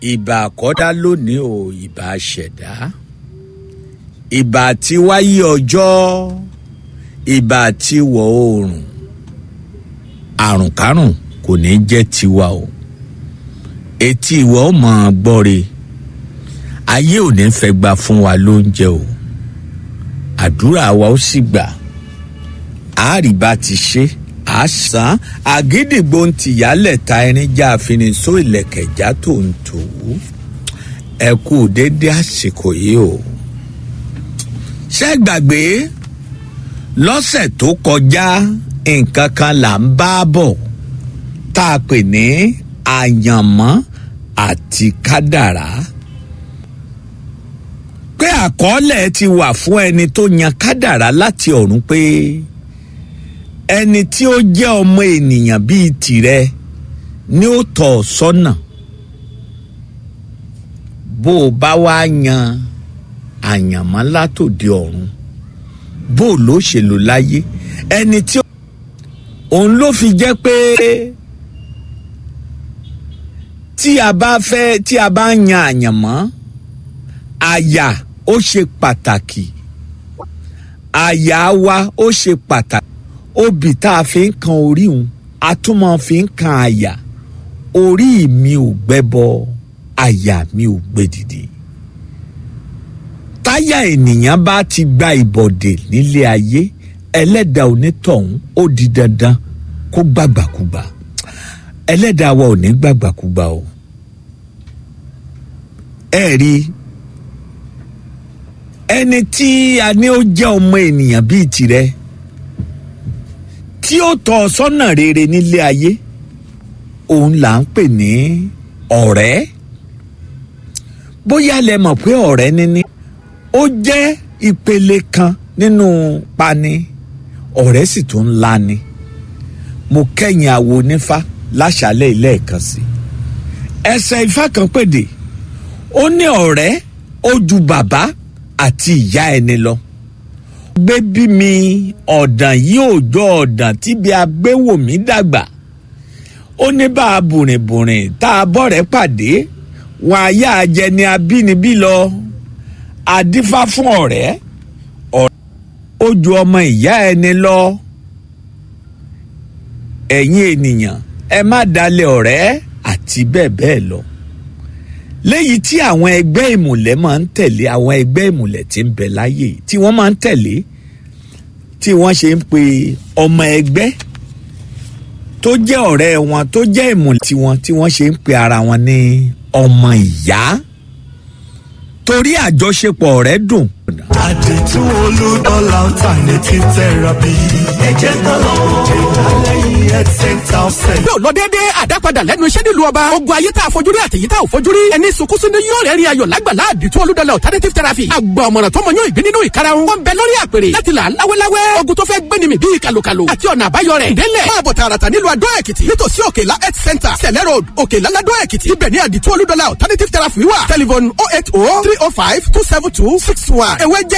ìbà àkọ́dá lónìí ò ìbà ṣẹ̀dá ìbà tí wáyé ọjọ́ ìbà tí wọ̀ oòrùn àrùnkárùn kò ní jẹ́ tiwa o etí ìwọ ó mọ̀ ọ́n gbọ́re ayé ò ní fẹ́ gba fún wa lóúnjẹ o àdúrà wa ó sì gbà àárí bá ti ṣe àṣà àgídìgbò ń tìyálẹ̀ ta irin já àfinisó ìlẹ̀kẹ̀já tó ń tò ó ẹ kú dédé àsìkò yìí o ṣé gbàgbé lọ́sẹ̀ tó kọjá nǹkan kan là ń bá bọ̀ tá a pè ní àyànmọ́ àti kádàrá pé àkọọ́lẹ̀ ti wà fún ẹni tó yan kádàrá láti ọ̀run pé ẹni tí ó jẹ́ ọmọ ènìyàn bíi tìrẹ ni ó tọ̀ ọ́ sọ́nà bó o bá wá yan àyànmọ́ látòdì ọ̀run bó o ló ṣe lò láyé ẹni tí òun ló fi jẹ́ pé tí a bá fẹ́ tí a bá yan àyànmọ́ àyà ó ṣe pàtàkì àyà wa ó ṣe pàtàkì obì tá a fi ń kan orí òun a tún máa fi ń kan àyà orí mi ò gbẹ́bọ àyà mi ò gbèdìdì táyà ènìyàn bá ti gba ìbọ̀dè nílé ayé ẹlẹ́dàá onítọ̀hún ó di dandan kó gbàgbàkúgbà ẹlẹ́dàá wa ò ní gbàgbàkúgbà o ẹ rí ẹni tí a ní ó jẹ́ ọmọ ènìyàn bíi tirẹ̀ tí ó tọ́ ọ sọ́nà rere nílé ayé òun là ń pè ní ọ̀rẹ́ bóyá lẹ mọ̀ pé ọ̀rẹ́ níní ó jẹ́ ìpele kan nínú pani ọ̀rẹ́ sì tún ńlá ni mo kẹ́yìn àwo onífá láṣálẹ̀ ilé ẹ̀kan sí ẹsẹ̀ ifá kan pèdè ó ní ọ̀rẹ́ ó ju bàbá àti ìyá ẹni lọ gbé bí mi ọ̀dàn yìí ò jọ ọ̀dàn tíbi agbéwò mi dàgbà ó ní bá a bùrìnbùrìn tá a bọ̀rẹ̀ pàdé wọn àyà ajẹni abínibí lọ adífá fún ọ̀rẹ́ ọ̀rẹ́ ó ju ọmọ ìyá ẹni lọ ẹ̀yin ènìyàn ẹ má dalẹ̀ ọ̀rẹ́ àti bẹ́ẹ̀ bẹ́ẹ̀ lọ léyìí tí àwọn ẹgbẹ́ ìmùlẹ̀ máa ń tẹ̀lé àwọn ẹgbẹ́ ìmùlẹ̀ tí ń bẹ láyè tí wọ́n máa ń tẹ̀lé tí wọ́n ṣe ń pe ọmọ ẹgbẹ́ tó jẹ́ ọ̀rẹ́ wọn tó jẹ́ ìmùlẹ̀ tiwọn tí wọ́n ṣe ń pe ara wọn ní ọmọ ìyá torí àjọṣepọ̀ rẹ̀ dùn. àdìtú olúdọ́là alternative therapy. ẹ̀jẹ̀ tọ́lọ́ ìdálẹ́yìn health center ọ̀sẹ̀. bí ò lọ déédéé àdápadà lẹ́nu iṣẹ́ nílùú ọba ogun ayé tá a fojú rí àtẹ̀yí tá a ò fojú rí ẹni sunkún sínú yóò rẹ̀ rí ayọ̀ lágbàlá àdìtú olúdọ́là alternative therapy àgbà ọ̀mọ̀ràn tó mọ yóò ìgbín nínú ìkarahun wọn bẹ lórí àpèrè láti là láwẹ́láwẹ́ ogun tó fẹ́ gbéni mi bíi kàlùkàlù àti ọ̀nà àbáyọ rẹ̀ délẹ̀ máa bọ̀ tààràtà nílùú adó èkìtì nítòsí òkèlá health center sẹ̀lẹ̀ road òkèlá ládó èkìtì ibẹ̀ ní àdìtú olúdọ́là alternative therapy wà telephone oh eight oh three oh five two seven two six one ewé